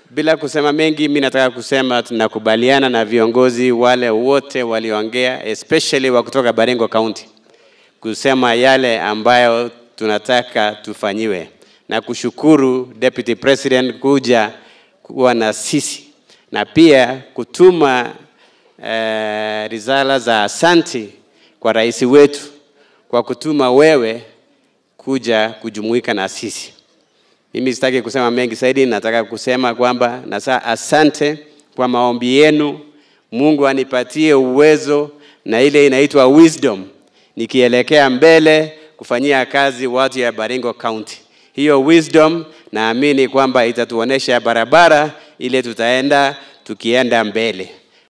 bila kusema mengi, mi nataka kusema tunakubaliana na viongozi wale wote walioongea, especially wa kutoka Baringo County kusema yale ambayo tunataka tufanyiwe, na kushukuru Deputy President kuja kuwa na sisi na pia kutuma eh, risala za asanti kwa rais wetu kwa kutuma wewe kuja kujumuika na sisi. Mimi sitaki kusema mengi zaidi, nataka kusema kwamba nasa asante kwa maombi yenu. Mungu anipatie uwezo na ile inaitwa wisdom, nikielekea mbele kufanyia kazi watu ya Baringo County. Hiyo wisdom naamini kwamba itatuonesha barabara ile tutaenda tukienda mbele.